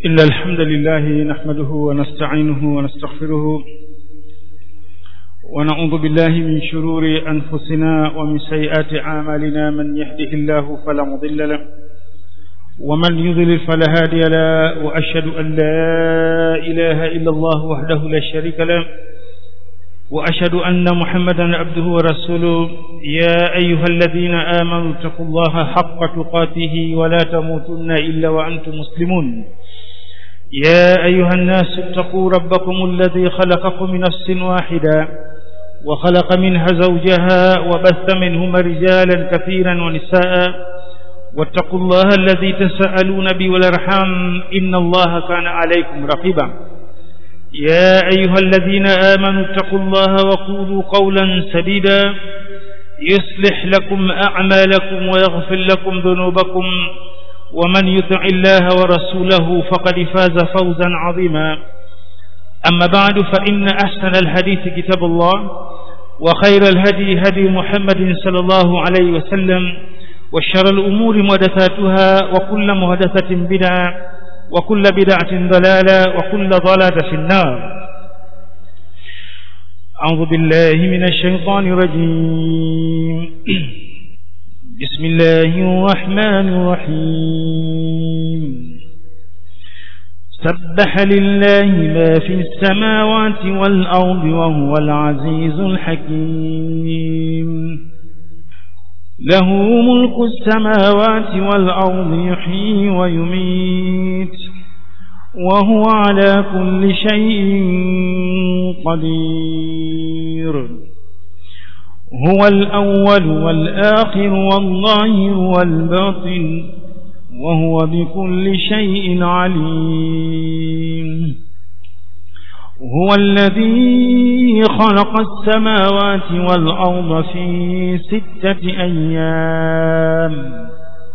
إن الحمد لله نحمده ونستعينه ونستغفره ونعوذ بالله من شرور أنفسنا ومن سيئات أعمالنا من يهده الله فلا مضل له ومن يضلل فلا هادي له وأشهد أن لا إله إلا الله وحده لا شريك له وأشهد أن محمدا عبده ورسوله يا أيها الذين آمنوا اتقوا الله حق تقاته ولا تموتن إلا وأنتم مسلمون يا أيها الناس اتقوا ربكم الذي خلقكم من نفس واحدة وخلق منها زوجها وبث منهما رجالا كثيرا ونساء واتقوا الله الذي تسألون به والارحام إن الله كان عليكم رقيبا يا أيها الذين آمنوا اتقوا الله وقولوا قولا سديدا يصلح لكم أعمالكم ويغفر لكم ذنوبكم ومن يطع الله ورسوله فقد فاز فوزا عظيما أما بعد فإن أحسن الحديث كتاب الله وخير الهدي هدي محمد صلى الله عليه وسلم وشر الأمور محدثاتها وكل محدثة بدعة وكل بدعة ضلالة وكل ضلالة في النار أعوذ بالله من الشيطان الرجيم بسم الله الرحمن الرحيم سبح لله ما في السماوات والأرض وهو العزيز الحكيم له ملك السماوات والأرض يحيي ويميت وهو على كل شيء قدير هو الأول والآخر والظاهر والباطن وهو بكل شيء عليم هو الذي خلق السماوات والأرض في ستة أيام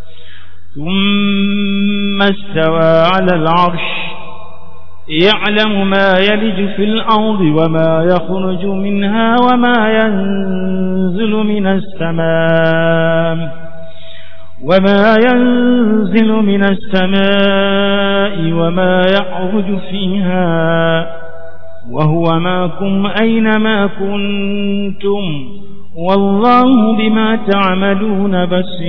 ثم استوى على العرش يعلم ما يلج في الأرض وما يخرج منها وما ينزل من السماء وما ينزل من السماء وما يعرج فيها وهو معكم أينما كنتم والله بما تعملون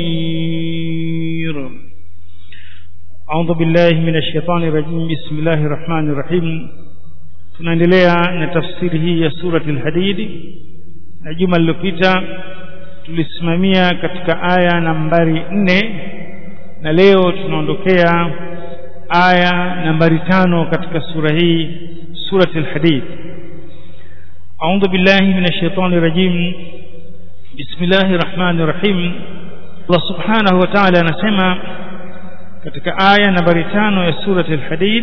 بصير أعوذ بالله من الشيطان الرجيم بسم الله الرحمن الرحيم tunaendelea na tafsiri hii ya surati al-Hadid na juma lililopita tulisimamia katika aya nambari nne na leo tunaondokea aya nambari tano katika sura hii surati al-Hadid أعوذ بالله من الشيطان الرجيم بسم الله الرحمن الرحيم الله سبحانه وتعالى anasema katika aya nambari tano ya surati al-Hadid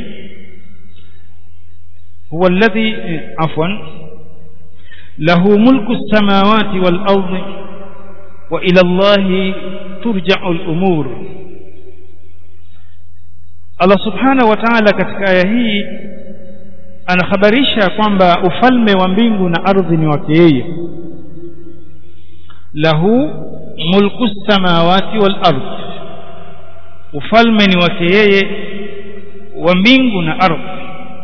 huwa alladhi afwan lahu mulku as-samawati wal-ardi wa ila Allahi turja'u al-umur Allah subhanahu wa ta'ala katika aya hii anakhabarisha kwamba ufalme wa mbingu na ardhi ni wake yeye lahu mulku as-samawati wal-ardi ufalme ni wake yeye wa mbingu na ardhi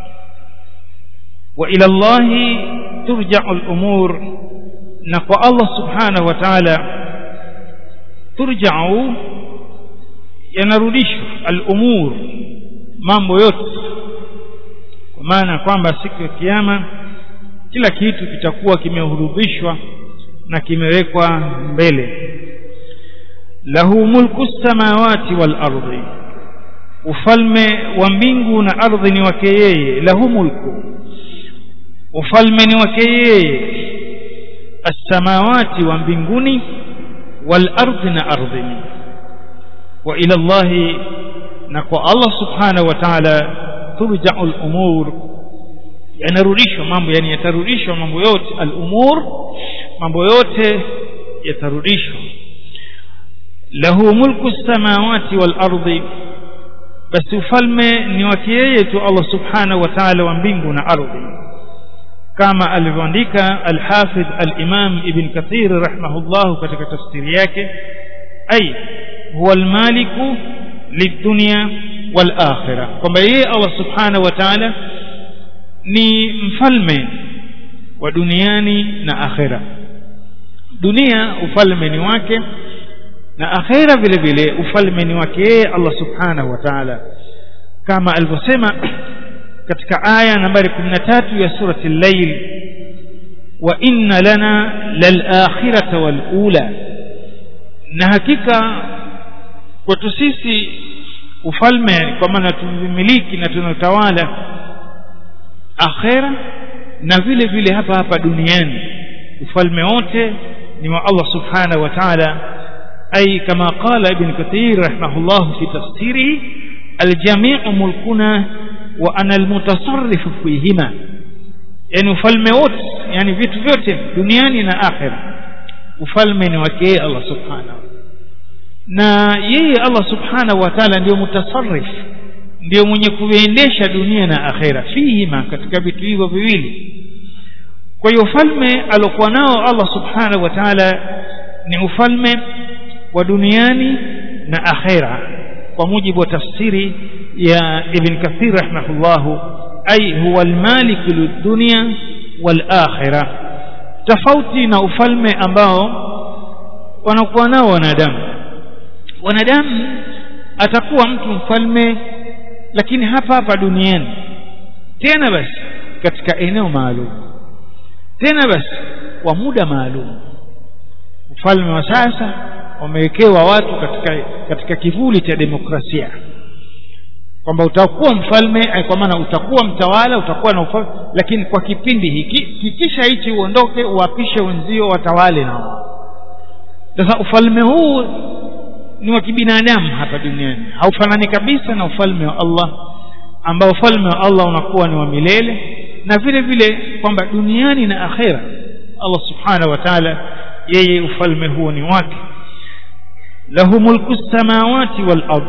wa ila Allahi turja'u al-umur na kwa Allah subhanahu wa ta'ala turja'u yanarudishwa al-umur mambo yote kwa maana kwamba siku ya kiyama kila kitu kitakuwa kimehurudhishwa na kimewekwa mbele lahu mulku samawati wal ardi ufalme wa mbingu na ardhi ni wake yeye lahu mulku ufalme ni wake yeye as-samawati wa mbinguni wal ardi na ardhini wa ila Allah na kwa Allah subhanahu wa ta'ala turja'u al-umur yanarudishwa mambo yani yatarudishwa mambo yote al-umur mambo yote yatarudishwa lahu mulku samawati wal ardi basi ufalme ni wake yeye tu Allah subhanahu wa ta'ala wa mbingu na ardhi kama alivyoandika al-Hafidh al-Imam Ibn Kathir rahimahullah katika tafsiri yake ay huwa al-maliku lidunya wal akhirah kwamba yeye Allah subhanahu wa ta'ala ni mfalme wa duniani na akhera dunia ufalme ni wake na akhera vile vile ufalme ni wake yeye Allah subhanahu wa ta'ala kama alivyosema katika aya nambari 13 ya surati al-layl wa inna lana lal-akhirata wal-ula na hakika kwetu sisi ufalme kwa maana tumiliki na tunatawala akhera na vile vile hapa hapa duniani ufalme wote ni wa Allah subhanahu wa ta'ala ay kama qala ibn kathir rahimahullah fi tafsirihi aljami'u mulkuna wa ana almutasarrif fihima yani ufalme wote yani vitu vyote duniani na akhera ufalme ni wake Allah subhanahu na yeye Allah subhanahu wa ta'ala ndio mutasarrif ndio mwenye kuendesha dunia na akhera fihima katika vitu hivyo viwili kwa hiyo ufalme alokuwa nao Allah subhanahu wa ta'ala ni ufalme wa duniani na akhera kwa mujibu wa tafsiri ya Ibn Kathir rahimahullahu ay huwa al-malik lid-dunya wal-akhirah tofauti na ufalme ambao wanakuwa nao wanadamu wanadamu atakuwa mtu mfalme lakini hapa hapa duniani tena basi katika eneo maalum tena basi kwa muda maalum ufalme wa sasa wamewekewa watu katika katika kivuli cha demokrasia kwamba utakuwa mfalme kwa maana utakuwa mtawala utakuwa na ufalme lakini kwa kipindi hiki kikisha hichi uondoke uwapishe wenzio watawale nao sasa ufalme huu ni wa kibinadamu hapa duniani haufanani kabisa na ufalme wa Allah ambao ufalme wa Allah unakuwa ni wa milele na vile vile kwamba duniani na akhera Allah subhanahu wa ta'ala yeye ufalme huo ni wake lahu mulku samawati wal ardh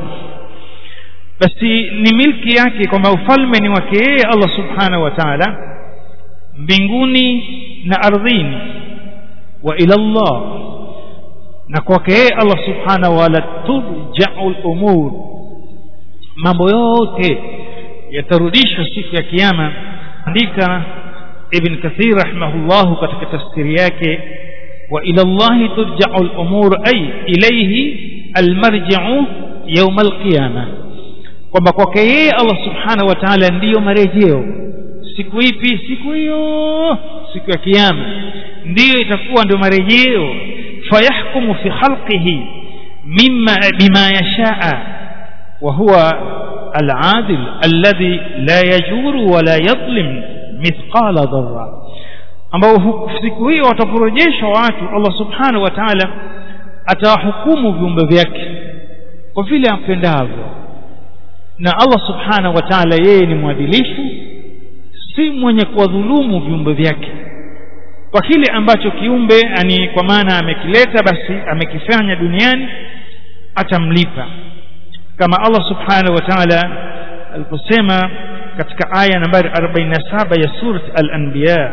basi ni milki yake kwamba ufalme ni wake yeye Allah subhanahu wa ta'ala mbinguni na ardhini wa ila Allah na kwake yeye Allah subhanahu wa ta'ala turja'u al-umur mambo yote yatarudishwa siku ya kiyama andika ibn kathir rahimahullah katika tafsiri yake wa ila Allah turja'u al-umur ay ilayhi al-marji'u yawm al-qiyamah kwamba kwake yeye Allah subhanahu wa ta'ala ndiyo marejeo siku ipi siku hiyo siku ya kiyama ndiyo itakuwa ndio marejeo fayahkumu fi khalqihi mimma bima yashaa wa huwa al-adil alladhi la yajuru wa la yadhlim mithqala dharra ambao siku hiyo wataporejeshwa watu Allah subhanahu wa ta'ala atawahukumu viumbe vyake kwa vile apendavyo na Allah subhanahu wa ta'ala yeye ni mwadilifu si mwenye kuwadhulumu viumbe vyake kwa kile ambacho kiumbe ani kwa maana amekileta basi amekifanya duniani atamlipa kama Allah subhanahu wa ta'ala aliposema katika aya nambari 47 ya surat al-anbiya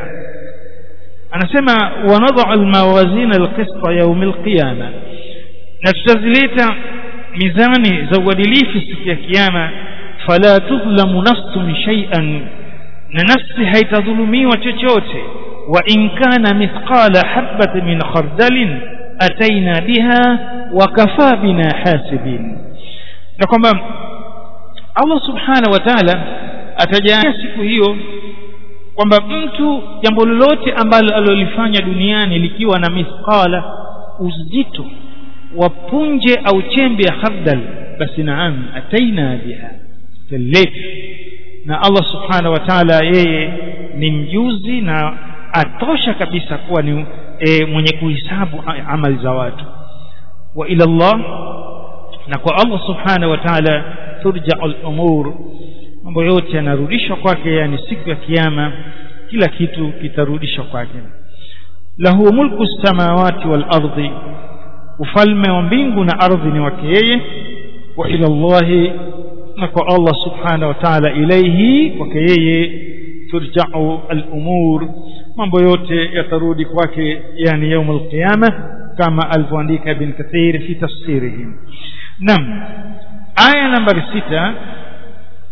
anasema wanadha al-mawazin al-qist yawm al-qiyamah na tutazileta mizani za uadilifu siku ya kiyama fala tudhlamu nafsun shay'an na nafsi haitadhulumiwa chochote wa in kana mithqala habatin min khardalin ataina biha wa kafa bina hasibin na kwamba Allah subhanahu wa ta'ala atajalia siku hiyo kwamba mtu jambo lolote ambalo alilofanya duniani likiwa na mithqala uzito wa punje au chembe ya khardal basi naam ataina biha tallet na Allah subhanahu wa ta'ala yeye ni mjuzi na atosha kabisa kuwa ni e, mwenye kuhesabu amali za watu wa ila Allah na kwa Allah subhanahu wa ta'ala turja'u al-umur mambo yote yanarudishwa kwake yani siku ya kiyama kila kitu kitarudishwa kwake lahu mulku samawati wal ardi ufalme wa mbingu na ardhi ni wake yeye wa ila Allah na kwa Allah subhanahu wa ta'ala ilayhi kwake yeye turja'u al-umur mambo yote yatarudi kwake yani يوم القيامه kama alivyoandika ibn kathir fi tafsirihi nam aya nambari sita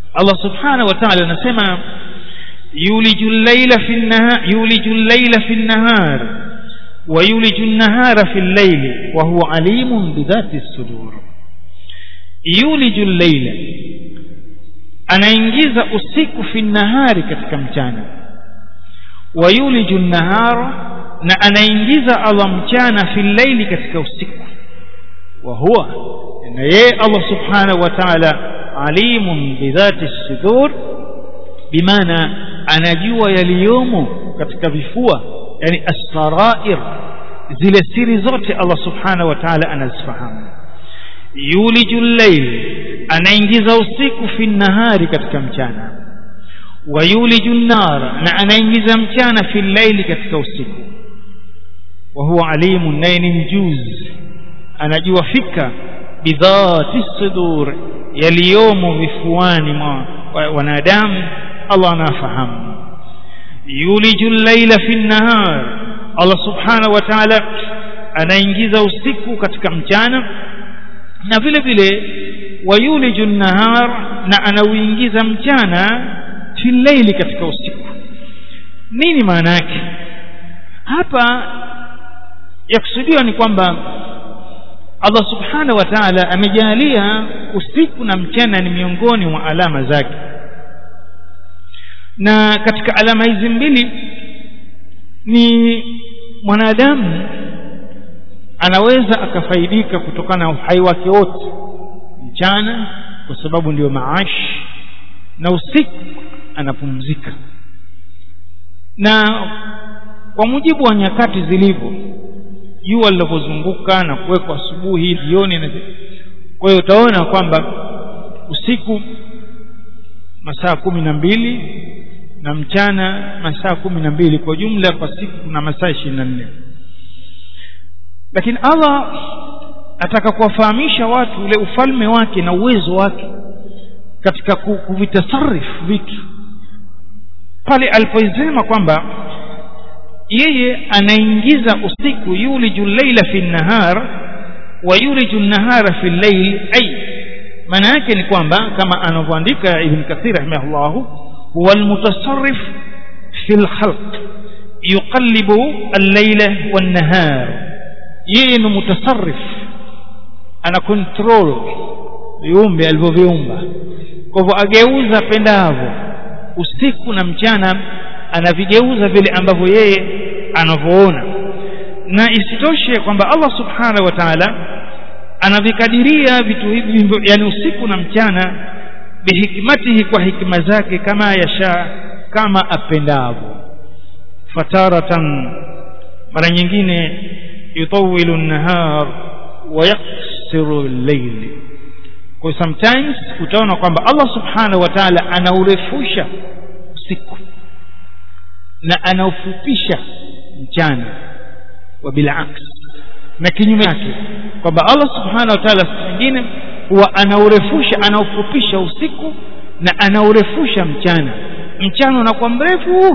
Allah subhanahu wa ta'ala anasema yuliju llaila fi nahar yuliju llaila fi nahar wa yuliju nahara fi llaili wa huwa alimun bidhati sudur yuliju llaila anaingiza usiku fi nahari katika mchana wa yuliju nahara na anaingiza Allah mchana fi llaili katika usiku wa huwa na yeye Allah subhanahu wa ta'ala alimun bidhati sudur bimaana anajua yaliyomo katika vifua yani asfarair zile siri zote Allah subhanahu wa ta'ala anazifahamu yuliju llail anaingiza usiku fi nahari katika mchana wa yuliju nar na anaingiza mchana fi llaili katika usiku wa huwa alimun naye ni mjuzi anajua fika bidhati sudur yaliyomo vifuani mwa wanadamu Allah anafahamu yuliju llaila fi nahar Allah subhanahu wa ta'ala anaingiza usiku katika mchana na vile vile wayuliju nahar na anauingiza mchana fi llaili katika usiku nini maana yake hapa yakusudiwa ni kwamba Allah subhanahu wa ta'ala amejalia usiku na mchana ni miongoni mwa alama zake na katika alama hizi mbili ni mwanadamu anaweza akafaidika kutokana na uhai wake wote mchana kwa sababu ndio maash na usiku anapumzika na kwa mujibu wa nyakati zilivyo jua linavyozunguka na kuwekwa asubuhi jioni na kwa hiyo utaona kwamba usiku masaa kumi na mbili na mchana masaa kumi na mbili kwa jumla kwa siku kuna masaa ishirini na nne lakini allah ataka kuwafahamisha watu ule ufalme wake na uwezo wake katika kuvitasarifu vitu pale alipoisema kwamba yeye anaingiza usiku yuliju llaila fi nahar wa yuliju nahara fi llail ay maana yake ni kwamba kama anavyoandika ibn kathir rahimahullahu huwa almutasarrif fi lkhalq yuqallibu allaila wannahar yeye ni mutasarrif ana control viumbe alivyoviumba kwa hivyo ageuza pendavyo usiku na mchana anavigeuza vile ambavyo yeye anavyoona na isitoshe kwamba Allah subhanahu wa ta'ala anavikadiria vitu hivi yani usiku na mchana bihikmatihi kwa hikma zake kama yasha kama apendavyo fataratan mara nyingine yutawilu an-nahar wa yaksiru al-layl kwa sometimes utaona kwamba Allah subhanahu wa ta'ala anaurefusha usiku na anaufupisha mchana wa bilaks na kinyume chake kwamba Allah subhanahu wa ta'ala siku nyingine huwa anaurefusha anaufupisha usiku na anaurefusha mchana mchana unakuwa mrefu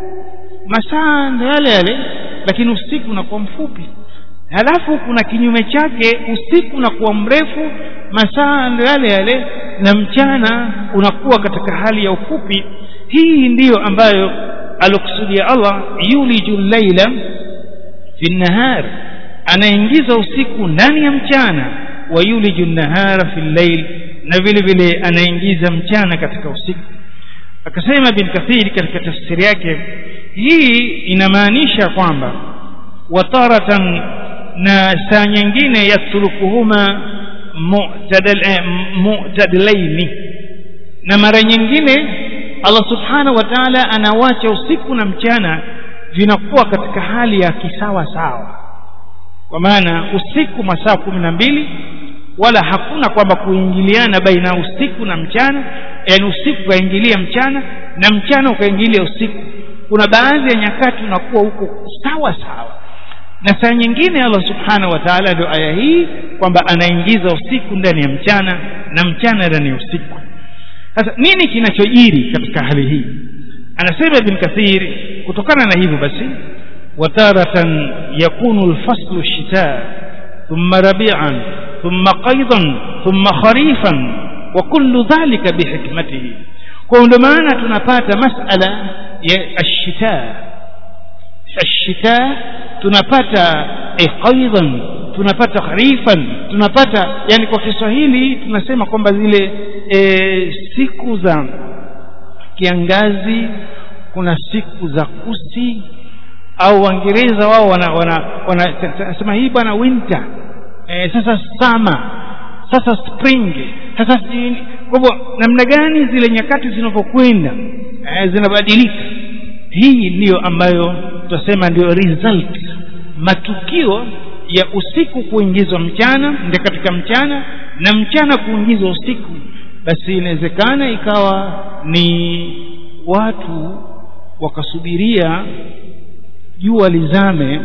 masaa ndo yale yale lakini usiku unakuwa mfupi halafu kuna kinyume chake usiku unakuwa mrefu masaa ndo yale yale na mchana unakuwa katika hali ya ufupi hii ndiyo ambayo alokusudia Allah yuliju llaila fi nahar anaingiza usiku ndani ya mchana wa yuliju nahara fi llail na vile vile anaingiza mchana katika usiku akasema bin kathir katika tafsiri yake hii inamaanisha kwamba wataratan na saa nyingine yatrukuhuma mu'tadilaini na mara nyingine Allah subhanahu wa ta'ala anawacha usiku na mchana vinakuwa katika hali ya kisawa sawa kwa maana usiku masaa kumi na mbili wala hakuna kwamba kuingiliana baina ya usiku na mchana yani usiku ukaingilia mchana na mchana ukaingilia usiku kuna baadhi ya nyakati unakuwa huko sawa sawa na saa nyingine Allah subhanahu wa ta'ala ndio aya hii kwamba anaingiza usiku ndani ya mchana na mchana ndani ya usiku sasa nini kinachojiri katika hali hii anasema ibn kathir kutokana na hivyo basi wataratan yakunu alfaslu shita thumma rabi'an thumma qaydan thumma kharifan wa kullu dhalika bihikmatihi kwa ndio maana tunapata masala ya ashita ashita tunapata qaidan tunapata kharifan tunapata yani kwa Kiswahili tunasema kwamba zile e, siku za kiangazi kuna siku za kusi au Waingereza wao wana wana wanasema hii bwana winter e, sasa summer sasa spring sasa kwa hivyo namna gani zile nyakati zinavyokwenda e, zinabadilika hii ndiyo ambayo tutasema ndio result matukio ya usiku kuingizwa mchana ndio katika mchana na mchana kuingizwa usiku basi inawezekana ikawa ni watu wakasubiria jua lizame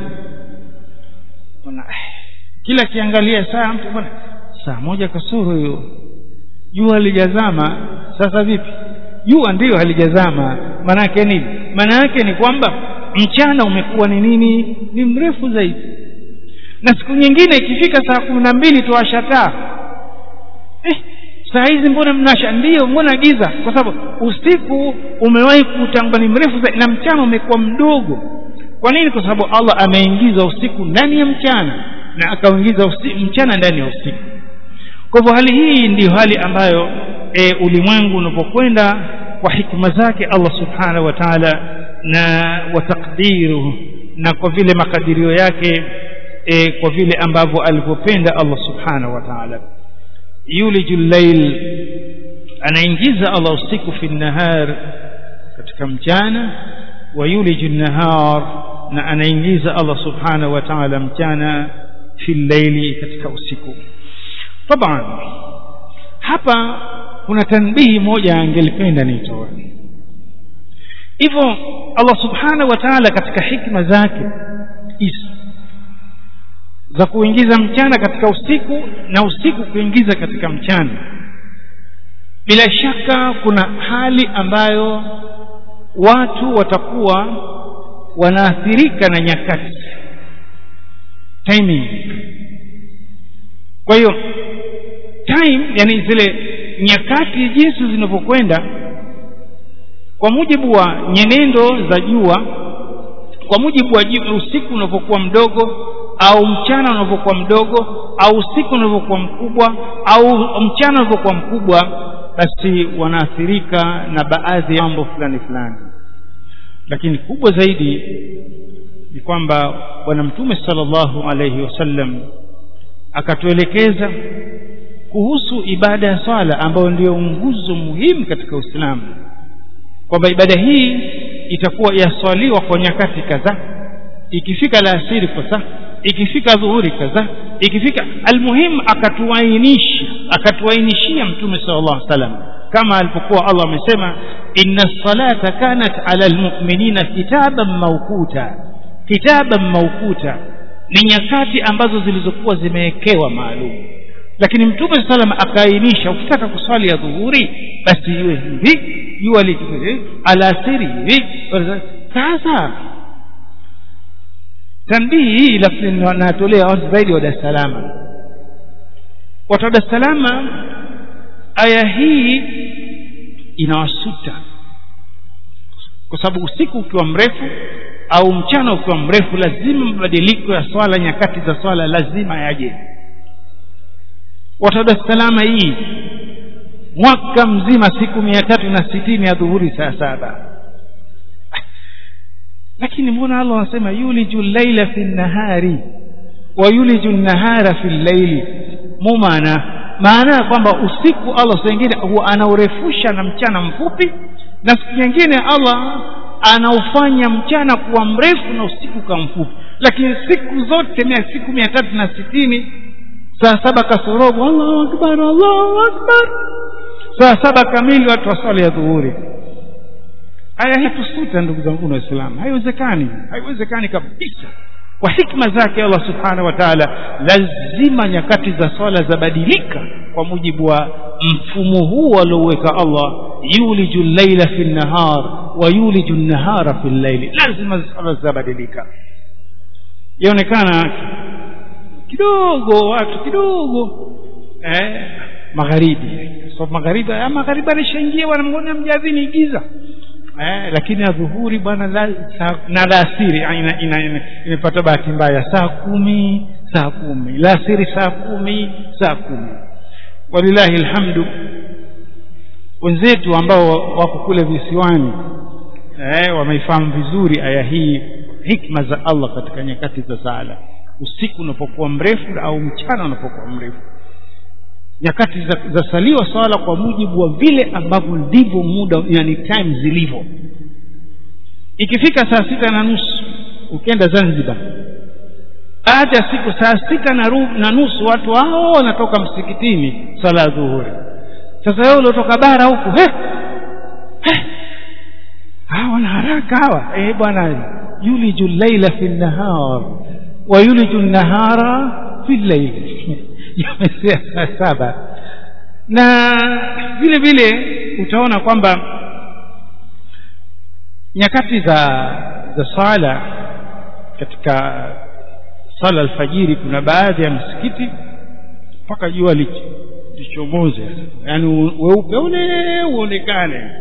bwana kila kiangalia saa mtu bwana saa moja kasoro hiyo jua halijazama sasa vipi jua ndiyo halijazama maana yake nini maana yake ni kwamba mchana umekuwa ni nini ni mrefu zaidi na siku nyingine ikifika saa kumi na mbili tuwasha taa eh, saa hizi mbona mnasha ndio mbona giza kwa sababu usiku umewahi kutangwa ni mrefu zaidi na mchana umekuwa mdogo kwa nini kwa sababu allah ameingiza usiku ndani ya mchana na akauingiza mchana ndani ya usiku kwa hivyo hali hii ndiyo hali ambayo e, ulimwengu unapokwenda kwa hikma zake allah subhanahu wa taala na watakdiruhu na kwa vile makadirio yake e, kwa vile ambavyo alivyopenda allah subhanahu wa taala yuliju llail anaingiza allah usiku fi nnahar katika mchana wa yuliju nnahar na anaingiza allah subhanahu wa taala mchana fi llaili katika usiku taban hapa kuna tanbihi moja angelipenda nitoe hivyo allah subhanahu wa taala katika hikma zake hizi za kuingiza mchana katika usiku na usiku kuingiza katika mchana bila shaka kuna hali ambayo watu watakuwa wanaathirika na nyakati timing kwa hiyo time yani zile nyakati jinsi zinavyokwenda kwa mujibu wa nyenendo za jua kwa mujibu wa usiku unavyokuwa mdogo au mchana unavyokuwa mdogo au usiku unavyokuwa mkubwa au mchana unavyokuwa mkubwa basi wanaathirika na baadhi ya mambo fulani fulani lakini kubwa zaidi ni kwamba bwana mtume sallallahu alaihi wasallam akatuelekeza kuhusu ibada ya swala ambayo ndiyo nguzo muhimu katika uislamu kwamba ibada hii itakuwa yaswaliwa kwa nyakati kadhaa ikifika la asiri kadhaa ikifika dhuhuri kadhaa ikifika almuhimu akatuainisha akatuainishia mtume sallallahu alaihi wasallam kama alipokuwa Allah amesema inna salata kanat ala almu'minina kitaban mawquta kitaban mawquta ni nyakati ambazo zilizokuwa zimewekewa maalum lakini mtume sallam akaainisha ukitaka kuswali ya dhuhuri basi iwe hivi jua likivi alasiri hivi sasa tanbihi hii lakini natolea watu zaidi wa Dar es Salaam watu wa Dar es Salaam aya hii inawasuta kwa sababu usiku ukiwa mrefu au mchana ukiwa mrefu lazima mabadiliko ya swala nyakati za swala lazima yaje watu wa Dar es Salaam hii mwaka mzima siku mia tatu na sitini ya dhuhuri saa saba lakini mbona Allah anasema yuliju llaila fi nnahari wa yuliju nnahara fi llaili mu maana maana ya kwamba usiku Allah saa ingine huwa anaurefusha na mchana mfupi na siku nyingine Allah anaufanya mchana kuwa mrefu na usiku kuwa mfupi lakini siku zote mia siku mia tatu na sitini saa saba kasorobo Allahu akbar Allahu akbar saa saba kamili watu waswali ya dhuhuri aya hii tusuta ndugu zangu waislamu haiwezekani haiwezekani kabisa kwa hikma zake allah subhanahu wa taala lazima nyakati za swala zabadilika kwa mujibu wa mfumo huu alioweka allah yuliju llaila fi nnahar wa yuliju nnahara fi llaili lazima swala zabadilika yaonekana kidogo watu kidogo eh, magharibi sababu magharibi ah, magharibi alishaingia bwana mbona mjadhini giza eh, lakini adhuhuri bwana la, saa- na laasiri ah, ina, ina, ina, imepata bahati mbaya saa kumi saa kumi laasiri saa kumi saa kumi walillahi alhamdu wenzetu ambao wako kule visiwani eh, wameifahamu vizuri aya hii hikma za allah katika nyakati za sala usiku unapokuwa mrefu au mchana unapokuwa mrefu nyakati za, za saliwa swala kwa mujibu wa vile ambavyo ndivyo muda yani time zilivyo ikifika saa sita na nusu ukienda zanzibar baada ya siku saa sita na, ru, na nusu watu hao wanatoka msikitini swala ya dhuhuri sasa wewe uliotoka bara huku he he hawa wana haraka hawa eh bwana yuliju llaila fi nnahar wa yuliju nnahara fi llaili yamesea saa saba na vile vile utaona kwamba nyakati za za sala katika sala alfajiri kuna baadhi ya msikiti mpaka jua lich- lichomoze yaani u- weupe ule uonekane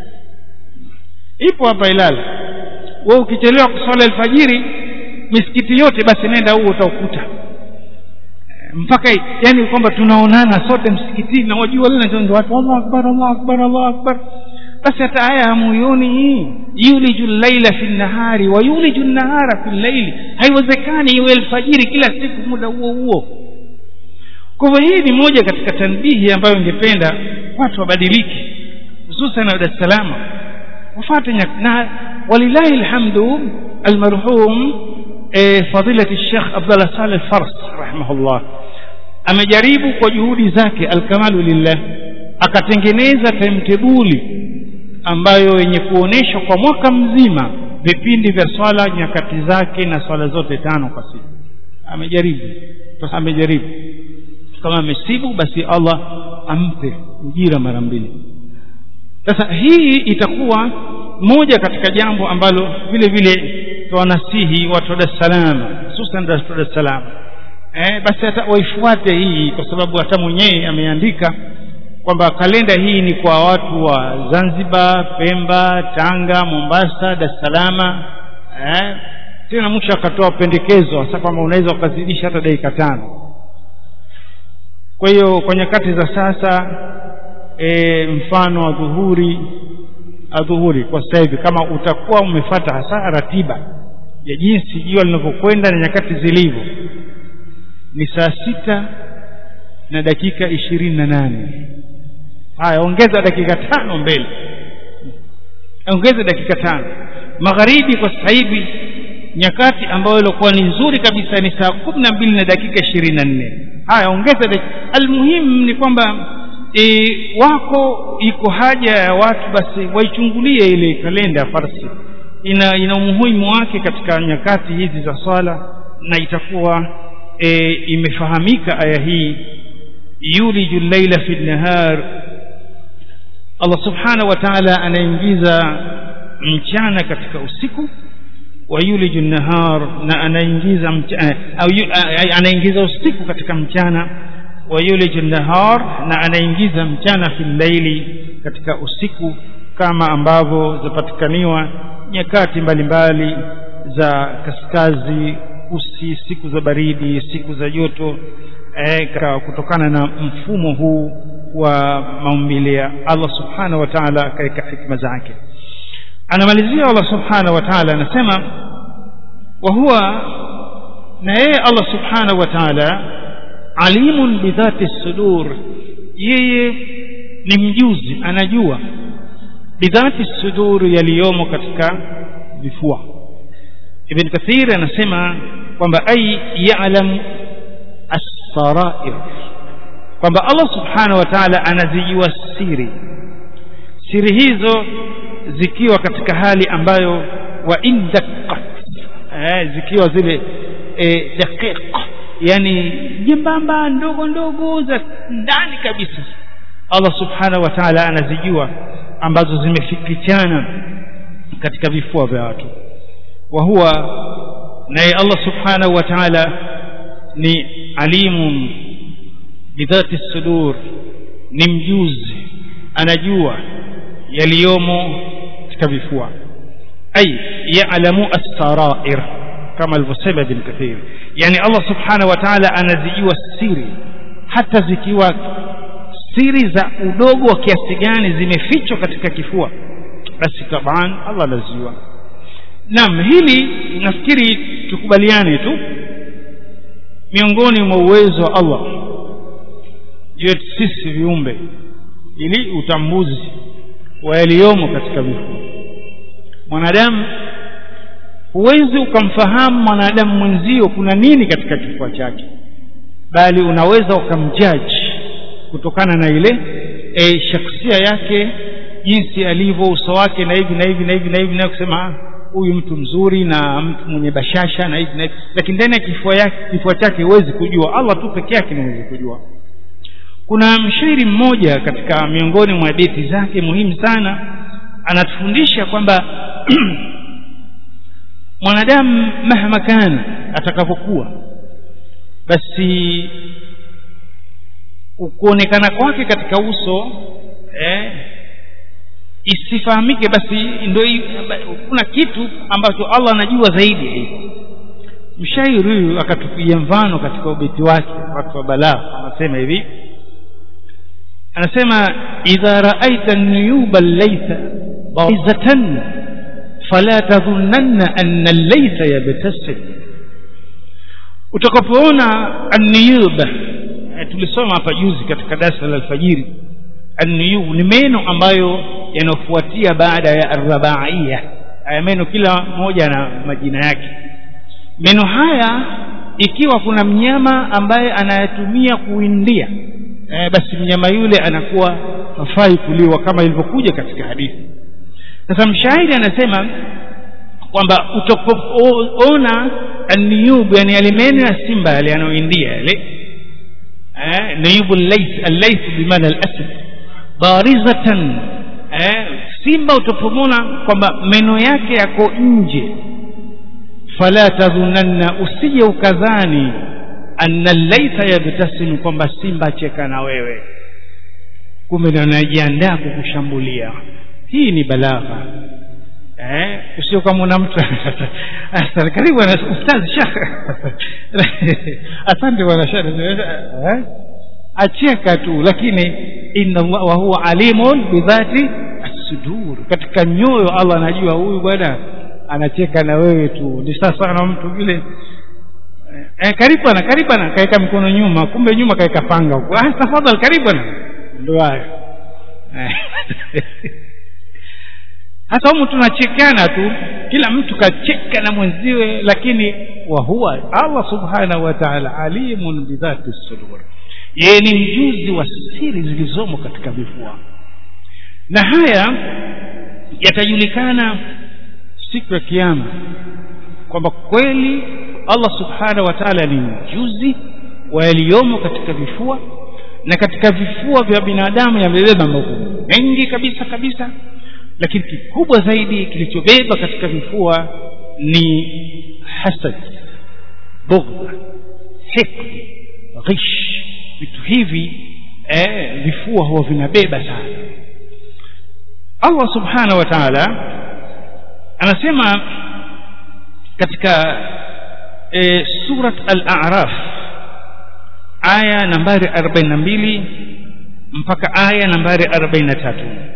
ipo hapa ilala we ukichelewa kuswala alfajiri misikiti yote basi nenda huo utaukuta Eh, mpaka yani kwamba tunaonana sote msikitini na wajua lile ndio watu Allahu akbar Allahu akbar Allahu akbar basi hata haya hamuioni hii yuliju llaila fi nnahari wa yuliju nnahara fi llaili haiwezekani iwe alfajiri kila siku muda huo huo kwa hivyo hii ni moja katika tanbihi ambayo ingependa watu wabadilike hususan na Dar es Salaam wafate nyak- na walillahi alhamdu almarhum eh, fadilati Sheikh Abdullah Saleh Fars rahimahullah amejaribu kwa juhudi zake alkamalu lillah akatengeneza timetable ambayo yenye kuonesha kwa mwaka mzima vipindi vya swala nyakati zake na swala zote tano kwa siku amejaribu sasa amejaribu kama amesibu basi Allah ampe ujira mara mbili sasa hii itakuwa moja katika jambo ambalo vile vile tuwanasihi watu wa Dar es Salaam hususan watu wa Dar es Salaam eh, basi hata waifuate hii kwa sababu hata mwenyewe ameandika kwamba kalenda hii ni kwa watu wa Zanzibar, Pemba, Tanga, Mombasa, Dar es Salaam eh, tena mwisho akatoa pendekezo hasa kwamba unaweza ukazidisha hata dakika tano kwa hiyo kwa nyakati za sasa e, mfano wa dhuhuri adhuhuri kwa sasa hivi kama utakuwa umefata hasa ratiba ya jinsi jua linavyokwenda na nyakati zilivyo ni saa sita na dakika ishirini na nane haya ongeza dakika tano mbele ongeza dakika tano magharibi kwa sasa hivi nyakati ambayo ilikuwa ni nzuri kabisa ni saa kumi na mbili na dakika ishirini na nne haya ongeza dakika almuhimu ni kwamba e, wako iko haja ya watu basi waichungulie ile kalenda ya farsi ina ina umuhimu wake katika nyakati hizi za swala na itakuwa e, imefahamika aya hii yuliju llaila fi nnahar Allah subhanahu wa ta'ala anaingiza mchana katika usiku wa yuliju nahar na anaingiza mchana au yu- a- a- anaingiza usiku katika mchana wa yuliju nahar na anaingiza mchana fi llaili katika usiku kama ambavyo zapatikaniwa nyakati mbalimbali za kaskazi kusi siku za baridi siku za joto eh, ka- kutokana na mfumo huu wa maumbile ya Allah subhanahu wa ta'ala akaweka hikma zake anamalizia Allah subhanahu wa ta'ala anasema wa huwa na yeye Allah subhanahu wa ta'ala alimun bidhati sudur yeye ni mjuzi anajua bidhati sudur yaliyomo katika vifua ibn kathir anasema kwamba ai ya'lam as-sarair kwamba Allah subhanahu wa ta'ala anazijua siri siri hizo zikiwa katika hali ambayo wa indaqqat eh, zikiwa zile eh, daqiq yani jembamba ndogo ndogo za ndani kabisa Allah subhanahu wa ta'ala anazijua ambazo zimefikichana katika vifua vya watu wa huwa naye Allah subhanahu wa ta'ala ni alimun bidhati sudur ni mjuzi anajua yaliyomo katika vifua ay ya'lamu as-sarair kama alivyosema ibn kathir yani Allah subhanahu wa ta'ala anazijua siri hata zikiwa siri za udogo wa kiasi gani zimefichwa katika kifua basi taban Allah anazijua naam hili nafikiri tukubaliane tu miongoni mwa uwezo wa Allah yetu sisi viumbe ili utambuzi wa yaliyomo katika vifua mwanadamu huwezi ukamfahamu mwanadamu mwenzio kuna nini katika kifua chake bali unaweza ukamjaji kutokana na ile e, shaksia yake jinsi alivyo uso wake na hivi na hivi na hivi na hivi na kusema huyu mtu mzuri na mtu mwenye bashasha na hivi na hivi lakini ndani ya kifua yake kifua chake huwezi kujua Allah tu peke yake ndiye kujua kuna mshairi mmoja katika miongoni mwa hadithi zake muhimu sana anatufundisha kwamba mwanadamu mahma kana atakapokuwa basi kuonekana kwake katika uso eh, isifahamike basi ndio kuna kitu ambacho Allah anajua zaidi ya hivyo mshairi huyu akatupigia mfano katika ubeti wake watu wa balagha anasema hivi anasema idha raaita nuyuba laysa baizatan fala tadhunanna anna laysa yabtasim utakapoona an-niyub tulisoma hapa juzi katika darasa la alfajiri an-niyub ni meno ambayo yanafuatia baada ya arbaia haya meno kila moja na majina yake meno haya ikiwa kuna mnyama ambaye anayatumia kuindia e, basi mnyama yule anakuwa hafai kuliwa kama ilivyokuja katika hadithi sasa mshairi anasema kwamba utapoona an-niyub yani yale meno ya simba yale yanayoindia yale eh niyub al-lays al-lays bimaana al-asad barizatan eh simba utapomona kwamba meno yake yako nje fala tadhunanna usije ukadhani anna laita yabtasim kwamba simba cheka na wewe kumbe anajiandaa kukushambulia hii ni balagha eh usio kama una mtu asante karibu bwana ustaz shekh asante bwana shekh eh acheka tu lakini inna Allah wa huwa alimun bidhati as-sudur katika nyoyo Allah anajua huyu bwana anacheka na wewe tu ni sasa na mtu vile eh karibu bwana karibu bwana kaeka mikono nyuma kumbe nyuma kaeka panga huko ah tafadhali karibu bwana ndio hayo hata humu tunachekana tu kila mtu kacheka na mwenziwe lakini wa huwa Allah subhanahu wa ta'ala alimun bidhati sudur yeye ni mjuzi wa siri zilizomo katika vifua na haya yatajulikana siku ya kiyama kwamba kweli Allah subhanahu wa ta'ala ni mjuzi wa yaliyomo katika vifua na katika vifua vya binadamu yamebeba mambo mengi kabisa kabisa lakini kikubwa zaidi kilichobeba katika vifua ni hasad bughdha hikd ghish vitu hivi eh, vifua huwa vinabeba sana Allah subhanahu wa ta'ala anasema katika e, surat al-a'raf aya nambari 42 mpaka aya nambari 43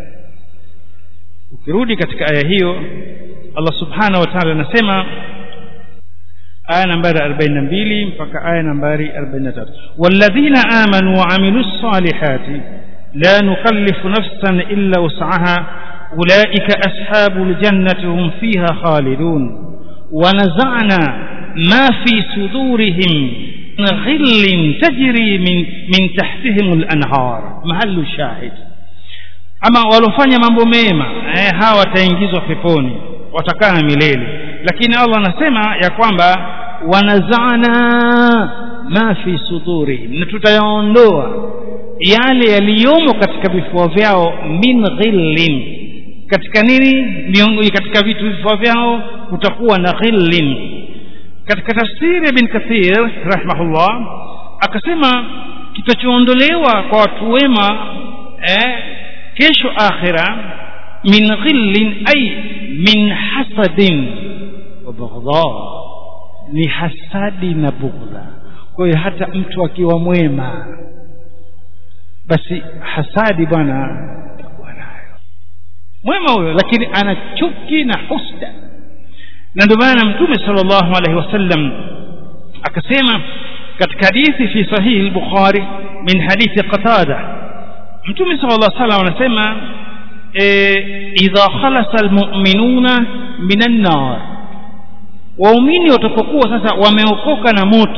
ukirudi katika aya hiyo Allah subhanahu wa ta'ala anasema aya nambari 42 mpaka aya nambari 43 walladhina amanu wa amilus salihati la nukallifu nafsan illa wus'aha ulaika ashabul jannati hum fiha khalidun ونزعنا ما في صدورهم من غل تجري من من تحتهم الانهار محل الشاهد ama walofanya mambo mema eh, hawa wataingizwa peponi watakaa milele lakini Allah anasema ya kwamba wanazana ma fi sudurihim na tutayaondoa yale yaliyomo katika vifua vyao min ghillin katika nini miongoni katika vitu vifua vyao kutakuwa na ghillin katika tafsiri ibn kathir rahimahullah akasema kitachoondolewa kwa watu wema eh, kesho akhira min ghillin ay min hasadin wa baghdha ni hasadi na bughdha kwa hiyo hata mtu akiwa mwema basi hasadi bwana atakuwa nayo mwema huyo lakini ana chuki na husda na ndio maana mtume sallallahu alaihi wasallam akasema katika hadithi fi sahihi al-bukhari min hadithi qatada mtume sallallahu alaihi wasallam anasema idha khalasa almu'minuna minan nar waumini watapokuwa sasa wameokoka na moto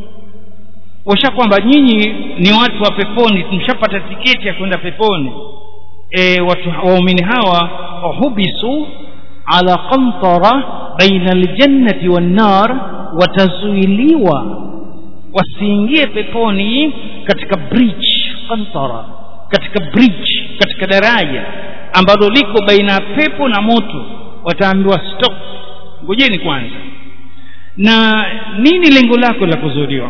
washa kwamba nyinyi ni watu wa peponi mshapata tiketi ya kwenda peponi e, watu waumini hawa wahubisu ala qantara baina aljannati wan nar watazuiliwa wasiingie peponi katika bridge qantara katika bridge katika daraja ambalo liko baina ya pepo na moto wataambiwa stop ngojeni kwanza na nini lengo lako la kuzuiliwa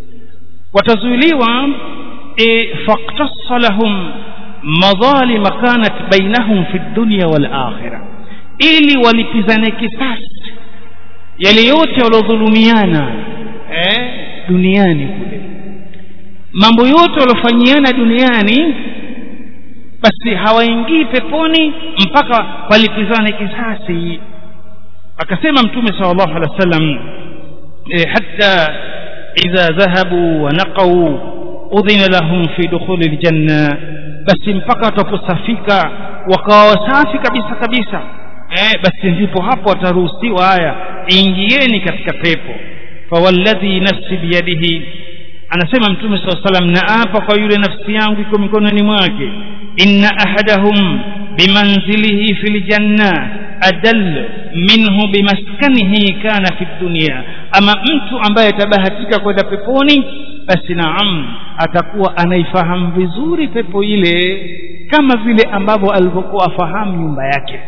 watazuiliwa e, faktasa lahum madhalim kanat bainahum fi dunya wal akhirah ili walipizane kisasi yale yote waliodhulumiana eh, duniani kule mambo yote waliofanyiana duniani basi hawaingii peponi mpaka walipizane kisasi akasema mtume sallallahu alaihi wasallam e, hatta idha dhahabu wa naqau udhina lahum fi dukhuli aljanna basi mpaka wataposafika wakawa wasafi kabisa kabisa eh, basi ndipo hapo wataruhusiwa haya ingieni katika pepo fawalladhi nafsi biyadihi anasema mtume saa salam naapa kwa yule nafsi yangu iko mikononi mwake inna ahadahum bimanzilihi fi ljanna adall minhu bimaskanihi kana fi dunia ama mtu ambaye atabahatika kwenda peponi basi naam atakuwa anaifahamu vizuri pepo ile kama vile ambavyo alivyokuwa afahamu nyumba yake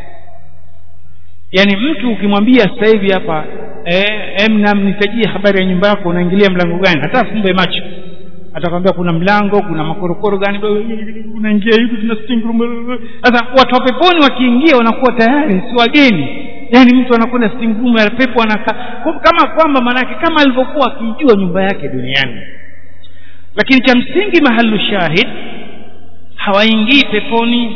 yaani mtu ukimwambia sasa hivi hapa eh, nitajie habari ya nyumba yako unaingilia mlango gani hata afumbe macho atakwambia kuna mlango kuna makorokoro gani unaingia hivi tuna sitting room sasa watu wa peponi wakiingia wanakuwa tayari si wageni yaani mtu anakwenda sitting room ya pepo anakaa kama kwamba maanake kama alivyokuwa akijua nyumba yake duniani lakini cha msingi mahalu shahid hawaingii peponi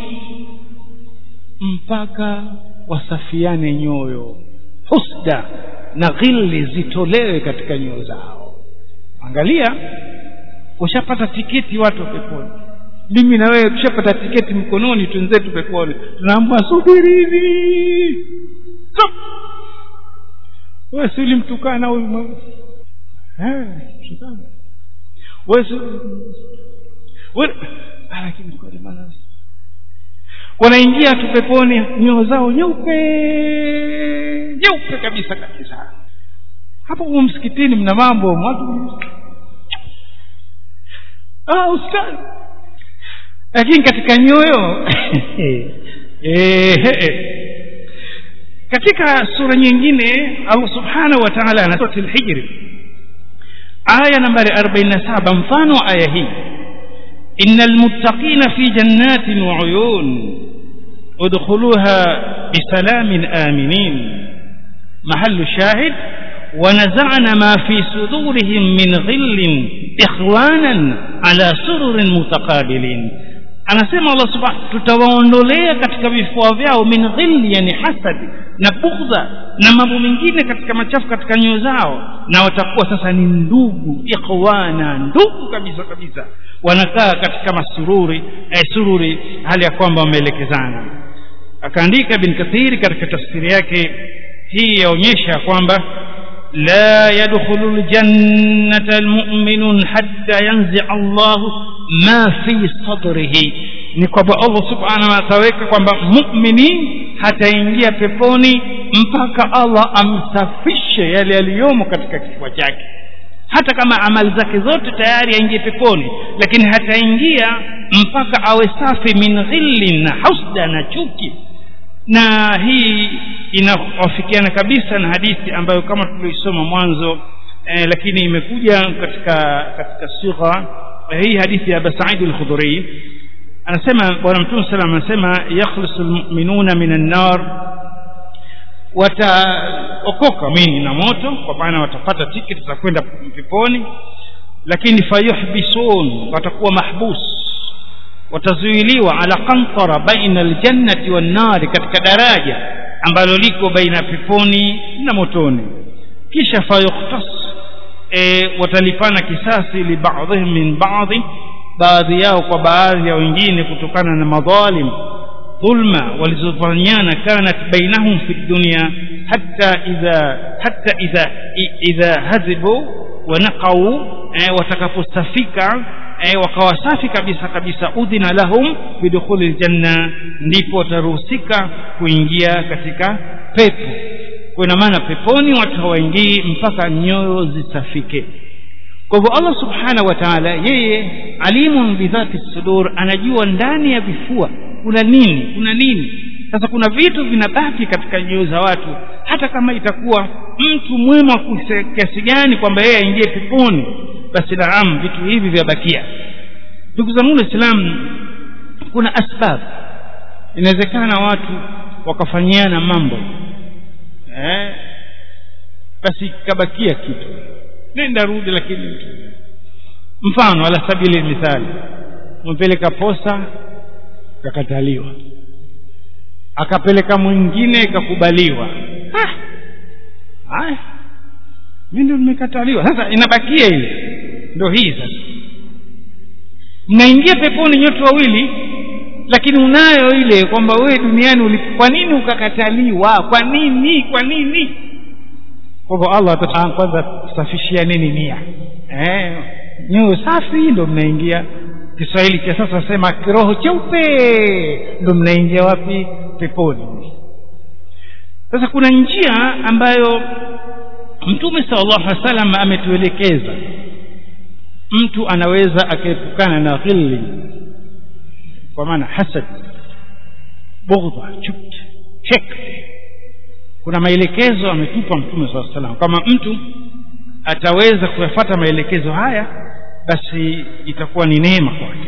mpaka wasafiane nyoyo husda na ghili zitolewe katika nyoyo zao angalia ushapata tiketi watu wa peponi mimi na wewe tushapata tiketi mkononi twenzetu peponi tunaambwa subirini stop wewe si ulimtukana huyu eh tukana wewe si wewe lakini kwa maana wanaingia tu peponi nyoyo zao nyeupe nyeupe kabisa kabisa hapo huko msikitini mna mambo watu ah ustaz lakini katika nyoyo eh katika sura nyingine Allah subhanahu wa ta'ala anatoa al-hijr aya nambari 47 mfano aya hii innal muttaqina fi jannatin wa uyun udkhuluha bisalamin aminin mahallu shahid ونزعنا ما في صدورهم من غل إخوانا على سرر متقابلين anasema Allah subhanahu tutawaondolea katika vifua vyao min ghilli yani hasadi na bughdha na mambo mengine katika machafu katika nyoyo zao na watakuwa sasa ni ndugu ikhwana ndugu kabisa kabisa wanakaa katika masururi eh, sururi hali ya kwamba wameelekezana akaandika bin kathiri katika tafsiri yake hii yaonyesha kwamba لا يدخل الجنة المؤمن حتى ينزع الله ما في صدره ni kwamba allah subhanahu ataweka kwamba mumini hataingia peponi mpaka allah amsafishe yale yaliyomo katika kifua chake hata kama amali zake zote tayari aingie peponi lakini hataingia mpaka awe safi min ghillin na husda na chuki na hii inawafikiana kabisa na hadithi ambayo kama tulioisoma mwanzo eh, lakini imekuja katika katika sigha hii hadithi ya Abu Sa'id al-Khudri anasema bwana mtume salam anasema yakhlusu lmuminuna min annar wataokoka mini na moto kwa maana watapata tiketi za kwenda peponi lakini fayuhbisun watakuwa mahbus watazuiliwa ala qantara baina aljannati wannari katika daraja ambalo liko baina peponi na motoni kisha fayukhtas e, watalipana kisasi libadhihim min badhi baadhi yao kwa baadhi ya wengine kutokana na madhalim dhulma walizofanyana kanat bainahum fi dunya hatta idha hatta idha idha hazibu wa naqau e, watakapostafika e, wakawa safi kabisa kabisa udhina lahum bidukhuli ljanna ndipo wataruhusika kuingia katika pepo kwa ina maana peponi watu hawaingii mpaka nyoyo zisafike kwa hivyo allah subhanahu wa taala yeye alimun bidhati sudur anajua ndani ya vifua kuna nini kuna nini sasa kuna vitu vinabaki katika nyoyo za watu hata kama itakuwa mtu mwema kiasi gani kwamba yeye aingie peponi basi naam vitu hivi vyabakia ndugu zangu waislamu kuna asbab inawezekana watu wakafanyiana mambo eh, basi kabakia kitu nenda rudi lakini mtu mfano ala sabili mithali umepeleka posa kakataliwa akapeleka mwingine ikakubaliwa haya mi ndo nimekataliwa sasa inabakia ile ndo hii sasa mnaingia peponi nyote wawili lakini unayo ile kwamba wewe duniani uli kwa nini ukakataliwa kwa nini kwa nini kwa hivyo allah ataa kwanza kusafishia nini nia eh, nyoyo safi ndo mnaingia kiswahili cha sasa sema kiroho cheupe ndo mnaingia wapi peponi sasa kuna njia ambayo mtume salllahu alih wa sallam ametuelekeza mtu anaweza akaepukana na ghilli kwa maana hasad bughdha chuki hikd kuna maelekezo ametupa mtume saa salam kama mtu ataweza kuyafata maelekezo haya basi itakuwa ni neema kwake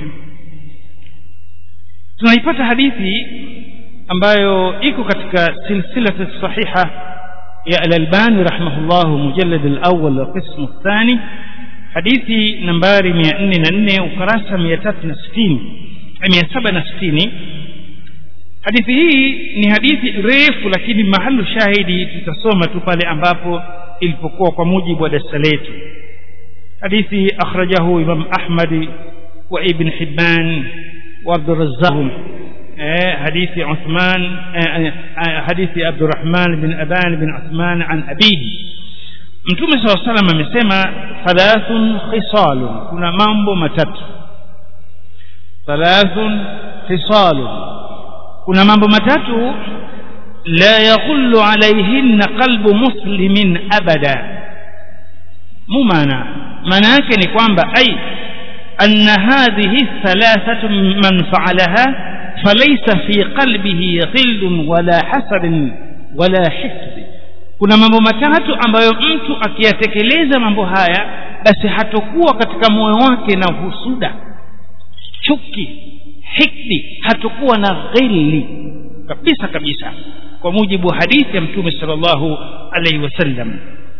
tunaipata hadithi ambayo iko katika silsilati sahiha ya alalbani rahimahullahu mujallad alawal alqismu الثاني hadithi nambari mia nne na nne ukarasa mia tatu na sitini mia saba na sitini hadithi hii ni hadithi refu lakini mahalu shahidi tutasoma tu pale ambapo ilipokuwa kwa mujibu wa darasa letu hadithi akhrajahu imam ahmadi wa ibn hibban wa abdurazaq حديث عثمان حديث عبد الرحمن بن أبان بن عثمان عن أبيه mtume saa salam amesema thalathun khisalun kuna mambo matatu thalathun khisalun kuna mambo matatu la yaghullu alaihinna qalbu muslimin abada mu maana maana yake ni kwamba ai anna hadhihi thalathatu man faalaha falaysa fi qalbihi ghillun wala hasadin wala hisd kuna mambo matatu ambayo mtu akiyatekeleza mambo haya basi hatokuwa katika moyo wake na husuda chuki hikdi hatokuwa na ghili kabisa kabisa kwa mujibu wa hadithi ya mtume sallallahu alaihi wasallam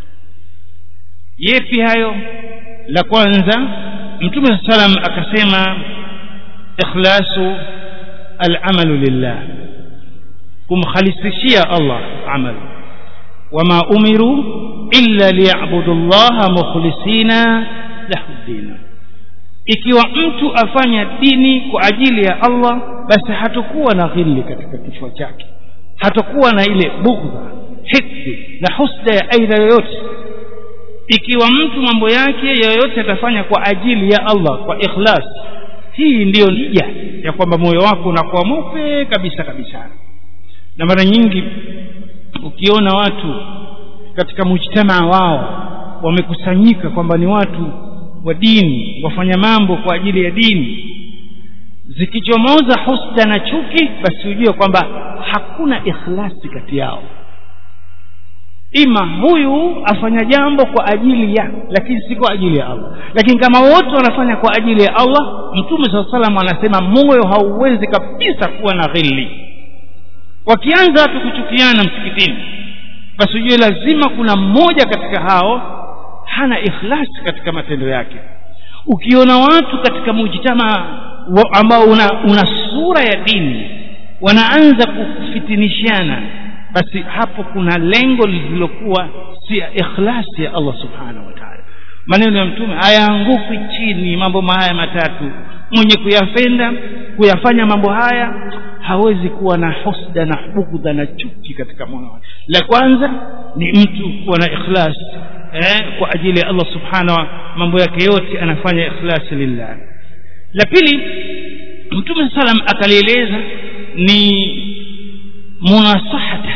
yepi hayo la kwanza mtume saa salam akasema ikhlasu alamalu lillah kumkhalisishia allah amalu وما أمروا إلا ليعبدوا الله مخلصين له الدين ikiwa mtu afanya dini kwa ajili ya allah basi hatakuwa na ghili katika kichwa chake hatakuwa na ile bughdha hikdi na husda ya aina yoyote ikiwa mtu mambo yake yoyote atafanya kwa ajili ya allah kwa ikhlas hii ndiyo nija ya kwamba moyo wako unakuwa mweupe kabisa kabisa na mara nyingi ukiona watu katika mujtamaa wao wamekusanyika kwamba ni watu wa dini wafanya mambo kwa ajili ya dini zikichomoza husda na chuki basi ujue kwamba hakuna ikhlasi kati yao ima huyu afanya jambo kwa ajili ya lakini si kwa ajili ya allah lakini kama wote wanafanya kwa ajili ya allah mtume saa salam anasema moyo hauwezi kabisa kuwa na ghili wakianza watu kuchukiana msikitini basi ujue lazima kuna mmoja katika hao hana ikhlasi katika matendo yake ukiona watu katika mujtama ambao una, una sura ya dini wanaanza kufitinishana basi hapo kuna lengo lililokuwa si ya ikhlasi ya allah subhanahu wa taala maneno ya mtume hayaanguki chini mambo haya matatu mwenye kuyapenda kuyafanya mambo haya hawezi kuwa na husda na bugdha na chuki katika moyo wake la kwanza ni mtu kuwa na ikhlas eh, kwa ajili ya allah subhanahu mambo yake yote anafanya ikhlasi lillah la pili mtume salam akalieleza ni munasahata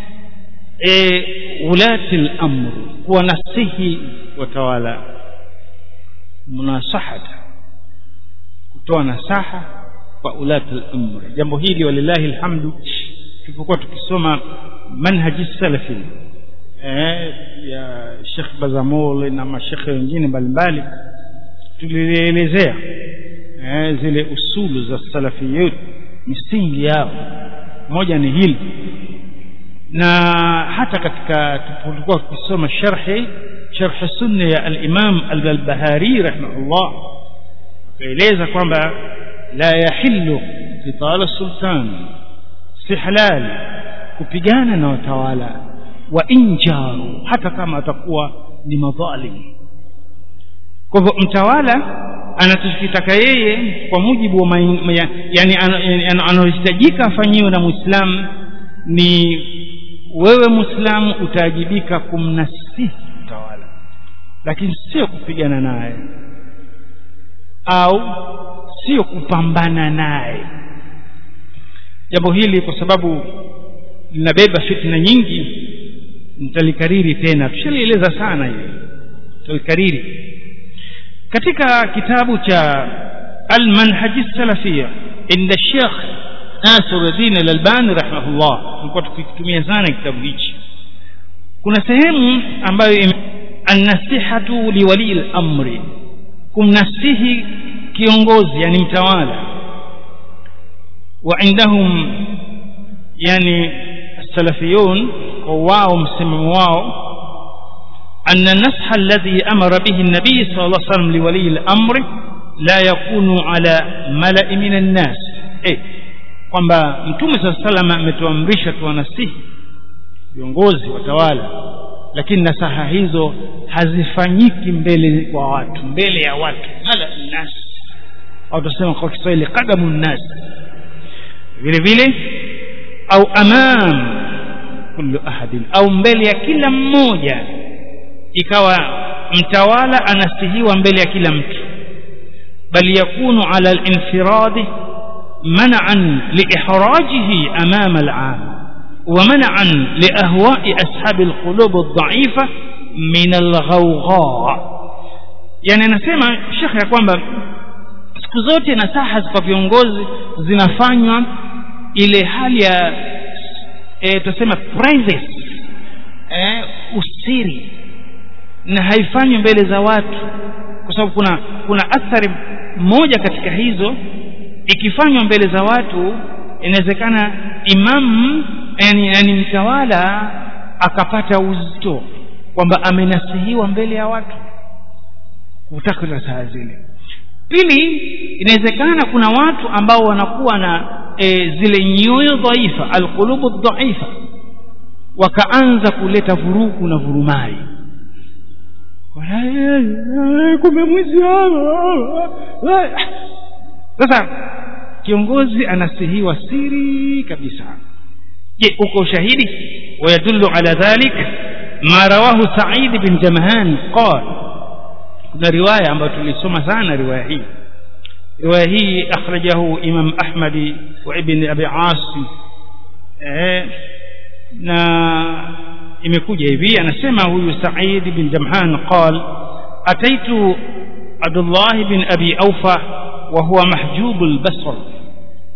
e, ulati lamr kuwanasihi watawala munasahata kutoa nasaha kwa ulati lamr jambo hili walillahi lhamdu tulipokuwa tukisoma manhaji salafi eh, ya shekh bazamol na mashekhe wengine mbalimbali tulilielezea eh, zile usulu za salafiyut misingi yao moja ni hili na hata katika tulipokuwa tukisoma sharhi sharh sunna ya al-Imam al-Barbahari rahimahullah kaeleza kwamba la yahillu qitala sultan si halali kupigana na watawala wa injaru hata kama atakuwa ni madhalim kwa hivyo mtawala anachokitaka yeye kwa mujibu wa yani anahitajika afanyiwe na muislamu ni wewe muislamu utaajibika kumnasihi mtawala lakini sio kupigana naye au sio kupambana naye jambo hili kwa sababu linabeba fitna nyingi nitalikariri tena tushalieleza sana hili tutalikariri katika kitabu cha almanhaji salafia inda shekh nasiruddin alalbani rahimahullah tulikuwa tukikitumia sana kitabu hichi kuna sehemu ambayo annasihatu liwalii lamri kumnasihi kiongozi yani mtawala wa indahum yani salafiyun kwa wao msimamo wao أن النصح الذي أمر به النبي صلى الله عليه وسلم لولي الأمر لا يكون على ملأ من الناس إيه kwamba mtume saa salam ametuamrisha tuwanasihi viongozi watawala lakini nasaha hizo hazifanyiki mbele kwa watu mbele ya watu mala nnas au tusema kwa kiswahili qadamu nnas vile vile au amam kullu ahadin au mbele ya kila mmoja ikawa mtawala anasihiwa mbele ya kila mtu bal yakunu ala al-infiradi man'an liihrajihi amama al-'am ومنعا لأهواء أصحاب القلوب الضعيفة من الغوغاء يعني anasema shekhe ya kwamba siku zote nasaha kwa viongozi zinafanywa ile hali ya e, tuseme privacy e, usiri na haifanywi mbele za watu kwa sababu kuna kuna athari moja katika hizo ikifanywa mbele za watu inawezekana imamu yani, yani mtawala akapata uzito kwamba amenasihiwa mbele ya watu kutaka nasaha zile pili inawezekana kuna watu ambao wanakuwa na e, zile nyoyo dhaifa alqulubu dhaifa wakaanza kuleta vurugu na vurumai kumbe mwizi sasa kiongozi anasihiwa siri kabisa je uko ushahidi wayadullu ala dhalik ma rawahu sa'id bin jamhan qala kuna riwaya ambayo tulisoma sana riwaya hii riwaya hii akhrajahu imam ahmadi wa ibn abi asim eh, na imekuja hivi anasema huyu sa'id bin jamhan qala ataitu abdullah bin abi aufa wa huwa mahjub al-basr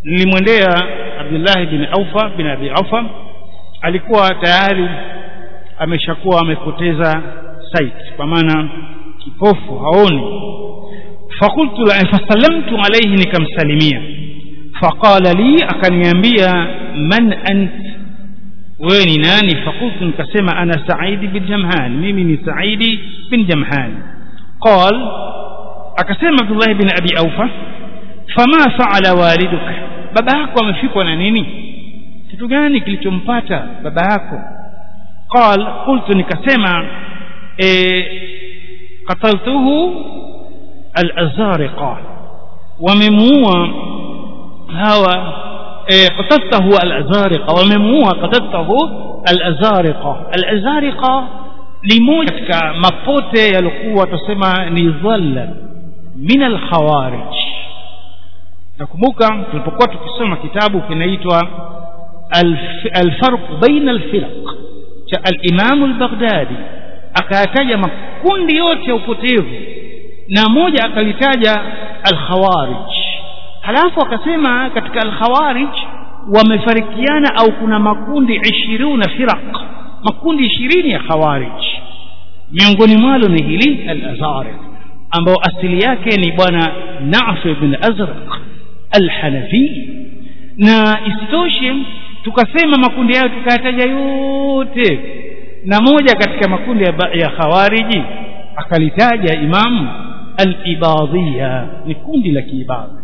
nilimwendea Abdullah bin Aufa bin Abi Aufa alikuwa tayari ameshakuwa amepoteza sight kwa maana kipofu haoni fakultu la fasallamtu alayhi nikamsalimia faqala li akaniambia man ant wewe ni nani fakultu nikasema ana saidi bin jamhan mimi ni saidi bin jamhan qal akasema abdullah bin abi aufa fama faala waliduka baba yako amefikwa na nini kitu gani kilichompata baba yako qal qultu nikasema e, qataltuhu al-azariqa wamemuua hawa e, qataltahu al-azariqa wamemuua qataltahu al-azariqa al-azariqa ni moja katika mapote yaliokuwa tusema ni dhalla min al-khawarij nakumbuka tulipokuwa tukisoma kitabu kinaitwa الفرق بين الفرق cha al-Imam al-Baghdadi akayataja makundi yote ya upotevu na moja akalitaja al-Khawarij halafu akasema katika al-Khawarij wamefarikiana au kuna makundi 20 firaq makundi 20 ya Khawarij miongoni mwalo ni hili al-Azariq ambao asili yake ni bwana Nafi ibn Azraq al-Hanafi na isitoshe tukasema makundi hayo tukayataja yote na moja katika makundi ya, ya khawariji akalitaja imam al-ibadhiya ni kundi la kiibadhi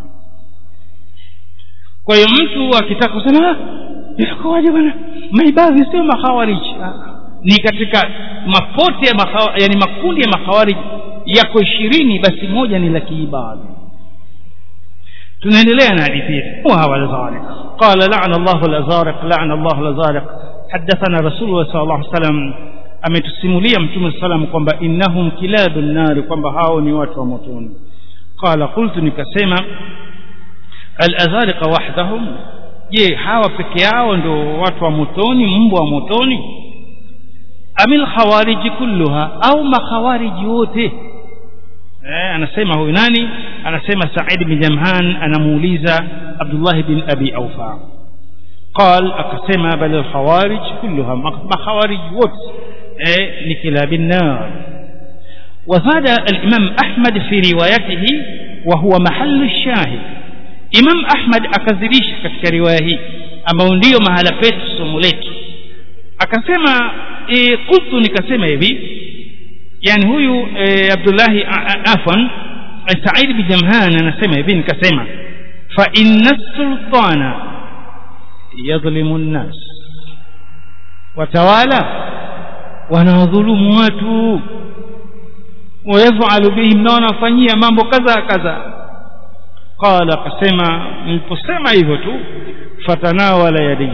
kwa hiyo mtu akitaka kusema inakuwaje bwana maibadhi sio makhawariji ni katika mapote ya makhawa, yani makundi ya makhawariji yako ishirini basi moja ni la kiibadhi tunaendelea na hadithi hawa al-zariq qala la'ana Allahu al-azariq la'ana Allahu al-azariq hadathana rasulullah sallallahu alaihi wasallam ametusimulia mtume sallam kwamba innahum kilabun nari kwamba hao ni watu wa motoni qala qultu nikasema al-azariq wahdahum je hawa peke yao ndio watu wa motoni mbwa wa motoni amil khawariji kulluha au makhawariji wote eh, anasema huyu nani anasema Said bin Jamhan anamuuliza Abdullah bin Abi Aufa قال akasema bal al-khawarij kulluha makhawarij wote eh, ni kilab an-nar وزاد الإمام أحمد في روايته وهو محل الشاهد إمام أحمد أكذريش katika riwaya hii ambao ndio mahala petu somo letu akasema e, qultu nikasema hivi yani huyu e, Abdullahi afwan Said bin Jamhan anasema hivi nikasema fa inna sultana yadhlimu nnas watawala wanawadhulumu watu wayafalu bihim na wanafanyia mambo kadha kadha qala akasema niliposema hivyo tu fatanawala yadi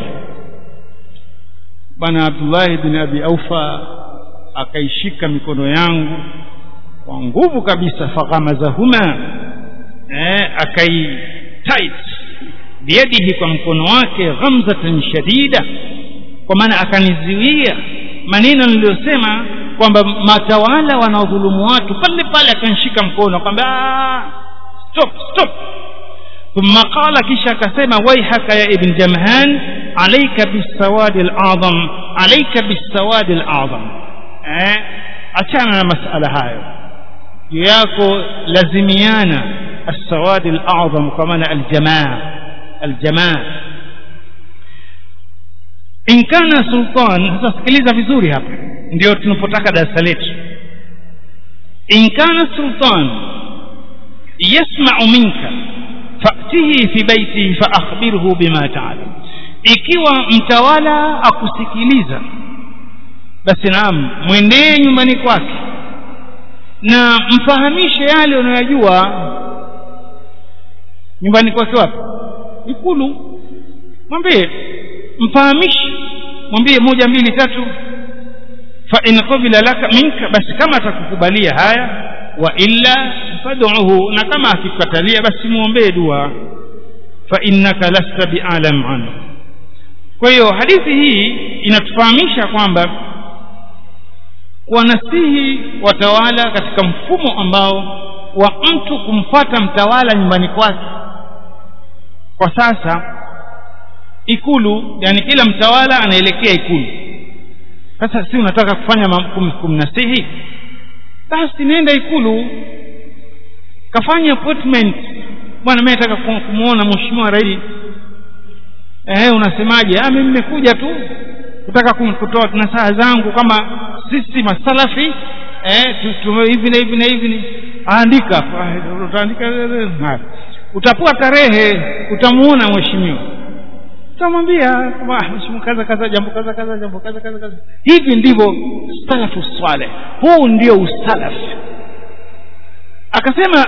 bwana Abdullah bin Abi Aufa akaishika mikono yangu kwa nguvu kabisa faghamazahuma eh akai tight biyadihi kwa mkono wake ghamzatan shadida kwa maana akaniziwia maneno niliyosema kwamba matawala wanaodhulumu watu pale pale akanishika mkono kwamba stop stop ثم قال كيشا كسيما ويحك يا ابن جمهان عليك بالسواد الأعظم عليك بالسواد الأعظم achana na masala hayo yako lazimiana السواد الأعظم كمان الجماعة الجماعة إن كان سلطان sasa sikiliza vizuri hapa ndio tunapotaka darasa letu إن كان السلطان يسمع منك فأته في بيته فأخبره بما تعلم ikiwa mtawala akusikiliza basi naam mwendee nyumbani kwake na mfahamishe yale unayojua nyumbani kwake wapi ikulu mwambie mfahamishe mwambie moja mbili tatu fa in qabila laka minka basi kama atakukubalia haya wa illa fad'uhu na kama akikatalia basi muombee dua fa innaka lasta bi'alam anhu kwa hiyo hadithi hii inatufahamisha kwamba wanasihi watawala katika mfumo ambao wa mtu kumfuata mtawala nyumbani kwake kwa sasa ikulu yani kila mtawala anaelekea ikulu sasa si unataka kufanya kum, kumnasihi basi nenda ikulu kafanya appointment bwana mimi nataka kumwona mheshimiwa rais eh unasemaje ah mimi nimekuja tu kutaka kutoa nasaha zangu kama sisi masalafi eh hivi na hivi na hivi andika utaandika utapewa tarehe utamuona mheshimiwa utamwambia mheshimiwa kaza kaza jambo kaza kaza jambo kaza kaza kaza hivi ndivyo salafu swaleh huu ndio usalaf akasema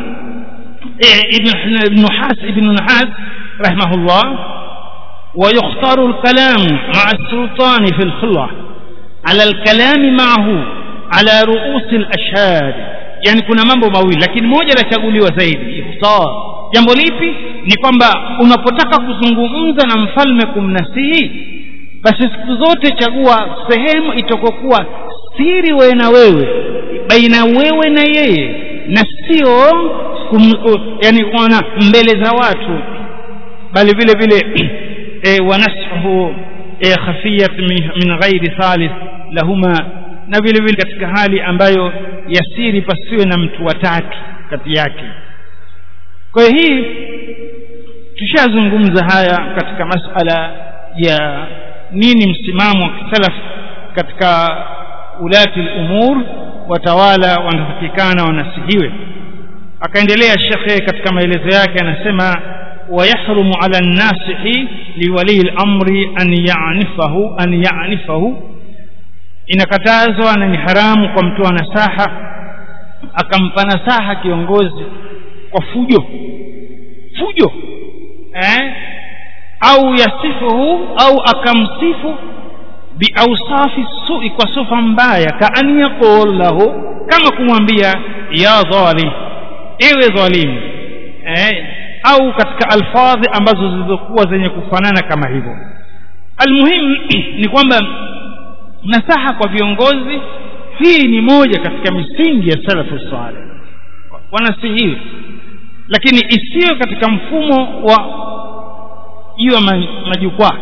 ibn has ibn has rahimahullah ويختار الكلام مع السلطان في الخلوة على الكلام معه على رؤوس الأشهاد yani kuna mambo mawili lakini moja lachaguliwa zaidi ikhtar jambo lipi ni kwamba unapotaka kuzungumza na mfalme kumnasihi basi siku zote chagua sehemu itakokuwa siri wewe na wewe baina wewe na yeye na sio yani ona mbele za watu bali vile vile e, wanashu e, khafiyat min ghairi thalith lahuma na vile vile katika hali ambayo yasiri pasiwe na mtu watatu kati yake kwa hiyo hii tushazungumza haya katika masala ya nini msimamo wa kisalaf katika ulati lumur watawala wanatakikana wanasihiwe akaendelea shekhe katika maelezo yake anasema ويحرم على الناصح لولي الأمر أن يعنفه أن يعنفه inakatazwa na ni haramu kwa mtu wa nasaha akampa nasaha kiongozi kwa fujo fujo eh? au yasifuhu au akamsifu biausafi sui kwa sifa mbaya kaan yaqul lahu kama kumwambia ya dhalim ewe dhalimu eh? au katika alfadhi ambazo zilizokuwa zenye kufanana kama hivyo almuhimu ni kwamba nasaha kwa viongozi hii ni moja katika misingi ya salafu saleh wanasihiwi lakini isiyo katika mfumo wa juu ya majukwaa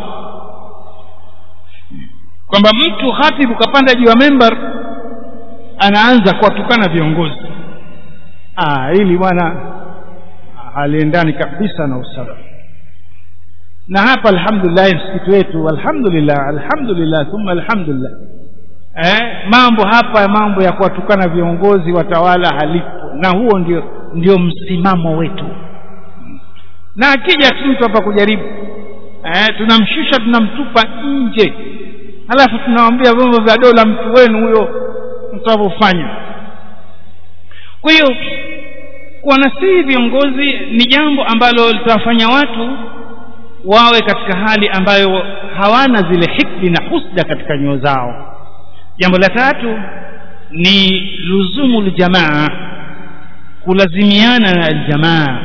kwamba mtu khatibu kapanda juu ya membar anaanza kuwatukana viongozi ah hili bwana haliendani kabisa na usalama na hapa alhamdulillah msikiti wetu alhamdulillah alhamdulillah thumma alhamdulillah eh, mambo hapa mambo ya kuwatukana viongozi watawala halipo na huo ndio ndio msimamo wetu na akija tu mtu hapa kujaribu eh, tunamshusha tunamtupa nje halafu tunawambia vyombo vya dola mtu wenu huyo mtakavyofanya kwa hiyo kuwanasihi viongozi ni jambo ambalo litawafanya watu wawe katika hali ambayo hawana zile hikdi na husda katika nyoyo zao jambo la tatu ni luzumu ljamaa kulazimiana na aljamaa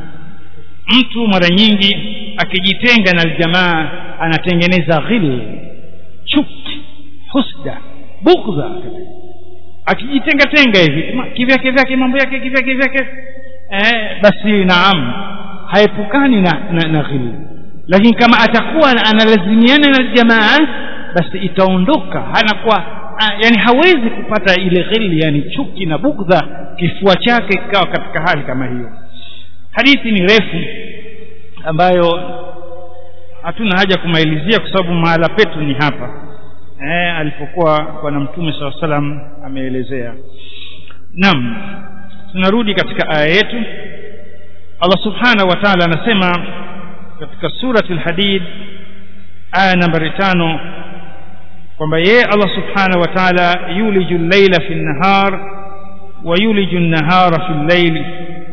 mtu mara nyingi akijitenga na aljamaa anatengeneza ghil chuki husda bugdha akijitenga tenga hivi kivyake vyake mambo yake kivyake vyake eh, basi naam haepukani na, na, na ghil lakini kama atakuwa analazimiana na jamaa basi itaondoka anakuwa yani hawezi kupata ile ghili yani chuki na bugdha kifua chake kikawa katika hali kama hiyo hadithi ni refu ambayo hatuna haja kumaelezea kwa sababu mahala petu ni hapa eh, alipokuwa bwana mtume saa salam ameelezea naam tunarudi katika aya yetu allah subhanahu wa taala anasema katika surati lhadid aya nambari tano kwamba yeye allah subhanahu wa taala yuliju llaila fi nnahar wa yuliju nnahara fi llaili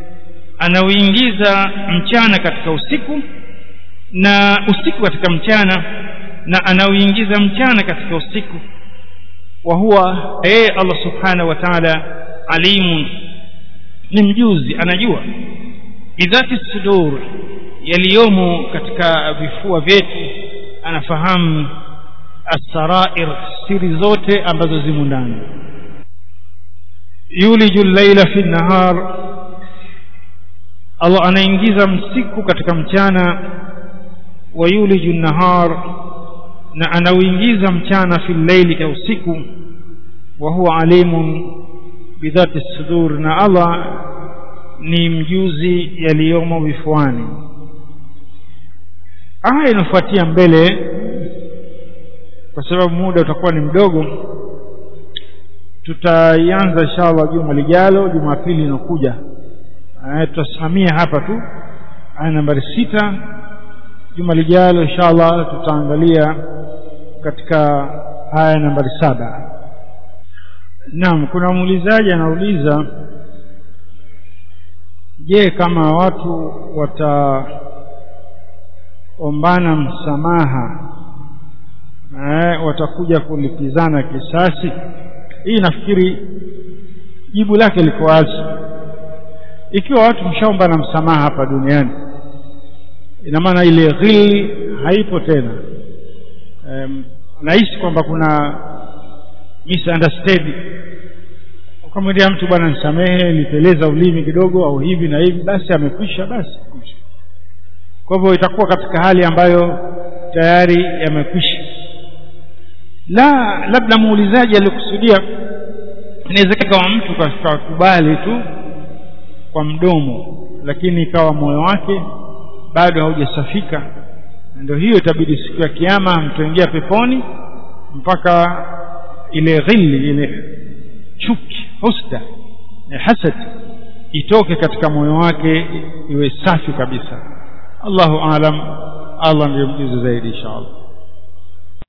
anauingiza mchana katika usiku na usiku katika mchana na anauingiza mchana katika usiku wa huwa yeye allah subhanahu wa taala alimun ni mjuzi anajua bidhati sudur yaliyomo katika vifua vyetu anafahamu assarair siri zote ambazo zimo ndani yuliju llaila fi nahar allah anaingiza msiku katika mchana wa yuliju nahar na anauingiza mchana fi llaili ya usiku wa huwa alimun bidhati sudur na Allah ni mjuzi yaliyomo vifuani aya inafuatia mbele kwa sababu muda utakuwa ni mdogo tutaianza inshallah juma lijalo jumapili inakuja tutasimamia hapa tu aya nambari sita juma lijalo inshallah tutaangalia katika aya nambari saba naam kuna muulizaji anauliza je kama watu wataombana msamaha eh, watakuja kulipizana kisasi hii nafikiri jibu lake liko wazi ikiwa watu mshaomba na msamaha hapa duniani ina maana ile ghili haipo tena um, nahisi kwamba kuna misunderstanding ukamwendea mtu bwana nisamehe niteleza ulimi kidogo au hivi na hivi basi amekwisha basi kwa hivyo itakuwa katika hali ambayo tayari yamekwisha la labda muulizaji alikusudia inawezekana kama mtu kakubali tu kwa mdomo lakini ikawa moyo wake bado haujasafika ndio hiyo itabidi siku ya kiama mtoingia peponi mpaka ile ghili ile chuki husda hasad itoke katika moyo wake iwe safi kabisa Allahu aalam Allah ndiye mjuzi zaidi inshallah